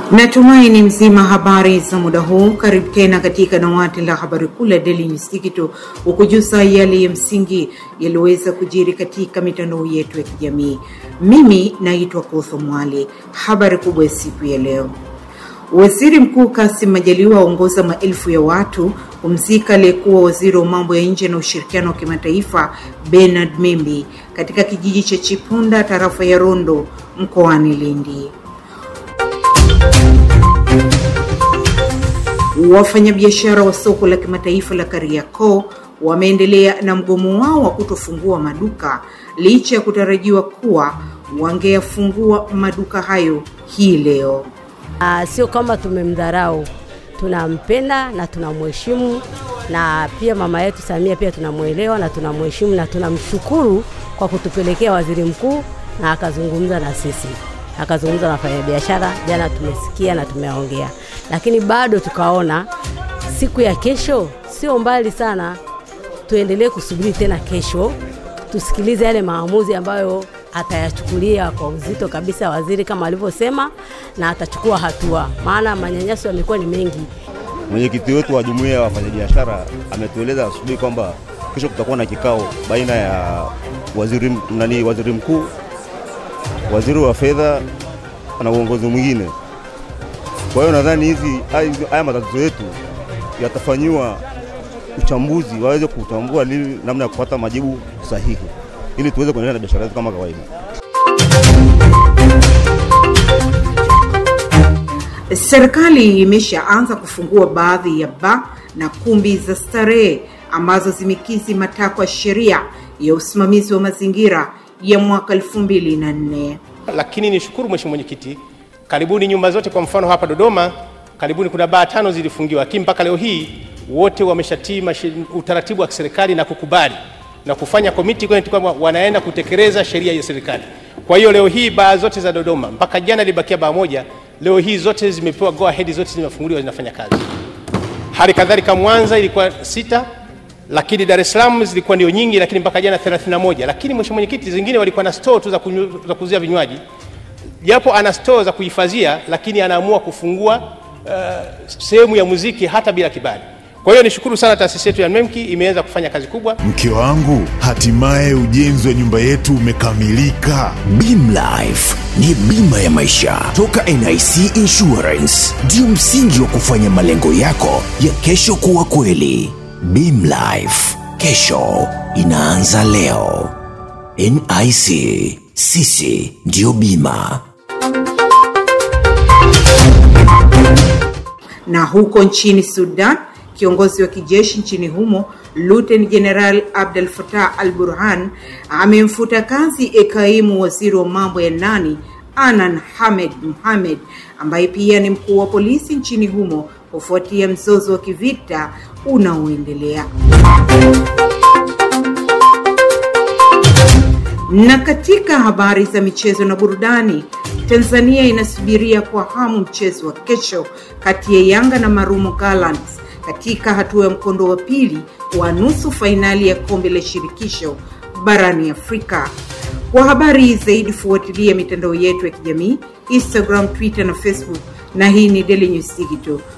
Natumaini mzima habari za muda huu. Karibu tena katika dawati la habari kuu la Daily News Digital, hukujuza yale ya msingi yaliweza kujiri katika mitandao yetu ya kijamii. Mimi naitwa Kotho Mwale. Habari kubwa ya siku ya leo Waziri Mkuu Kassim Majaliwa aongoza maelfu ya watu kumzika aliyekuwa waziri wa mambo ya nje na ushirikiano wa kimataifa Bernard Membe katika kijiji cha Chipunda, tarafa ya Rondo, mkoani Lindi. Wafanyabiashara wa soko la kimataifa la Kariakoo wameendelea na mgomo wao wa kutofungua maduka licha ya kutarajiwa kuwa wangeyafungua maduka hayo hii leo. Uh, sio kama tumemdharau, tunampenda na tunamheshimu, na pia mama yetu Samia pia tunamwelewa na tunamheshimu na tunamshukuru kwa kutupelekea waziri mkuu na akazungumza na sisi, akazungumza na wafanyabiashara. Jana tumesikia na tumeongea, lakini bado tukaona siku ya kesho sio mbali sana, tuendelee kusubiri tena kesho, tusikilize yale maamuzi ambayo atayachukulia kwa uzito kabisa waziri kama alivyosema, na atachukua hatua, maana manyanyaso yamekuwa ni mengi. Mwenyekiti wetu wa jumuiya ya wafanyabiashara ametueleza asubuhi kwamba kesho kutakuwa na kikao baina ya waziri, nani, waziri mkuu, waziri wa fedha na uongozi mwingine. Kwa hiyo nadhani hizi haya matatizo yetu yatafanyiwa uchambuzi, waweze kutambua nini, namna ya kupata majibu sahihi ili tuweze kuendelea na biashara zetu kama kawaida. Serikali imeshaanza kufungua baadhi ya baa na kumbi za starehe ambazo zimekizi matakwa ya sheria ya usimamizi wa mazingira ya mwaka elfu mbili na nne. Lakini nishukuru Mheshimiwa Mwenyekiti, karibuni nyumba zote, kwa mfano hapa Dodoma, karibuni kuna baa tano zilifungiwa, lakini mpaka leo hii wote wameshatii utaratibu wa kiserikali na kukubali na kufanya komiti kwamba wanaenda kutekeleza sheria ya serikali. Kwa hiyo leo hii baa zote za Dodoma, mpaka jana ilibakia baa moja, leo hii zote zimepewa go ahead, zote zimefunguliwa zinafanya kazi. Hali kadhalika Mwanza ilikuwa sita, lakini Dar es Salaam zilikuwa ndio nyingi, lakini mpaka jana 31. Lakini mheshimiwa mwenyekiti, zingine walikuwa na store tu za, za kuuzia vinywaji, japo ana store za kuhifadhia, lakini anaamua kufungua uh, sehemu ya muziki hata bila kibali. Kwa hiyo nishukuru sana taasisi yetu ya NMEMKI imeweza kufanya kazi kubwa. Mke wangu, hatimaye ujenzi wa nyumba yetu umekamilika. Beam Life ni bima ya maisha toka NIC Insurance, ndio msingi wa kufanya malengo yako ya kesho kuwa kweli. Beam Life, kesho inaanza leo. NIC, sisi ndio bima. Na huko nchini Sudan Kiongozi wa kijeshi nchini humo Luteni Jeneral Abdel Fattah al Burhan amemfuta kazi ekaimu waziri wa mambo ya ndani Anan Hamed Mohamed ambaye pia ni mkuu wa polisi nchini humo kufuatia mzozo wa kivita unaoendelea. Na katika habari za michezo na burudani, Tanzania inasubiria kwa hamu mchezo wa kesho kati ya Yanga na Marumo Gallants katika hatua ya mkondo wa pili wa nusu fainali ya kombe la shirikisho barani Afrika. Kwa habari zaidi, fuatilia mitandao yetu ya kijamii Instagram, Twitter na Facebook, na hii ni Daily News Digital.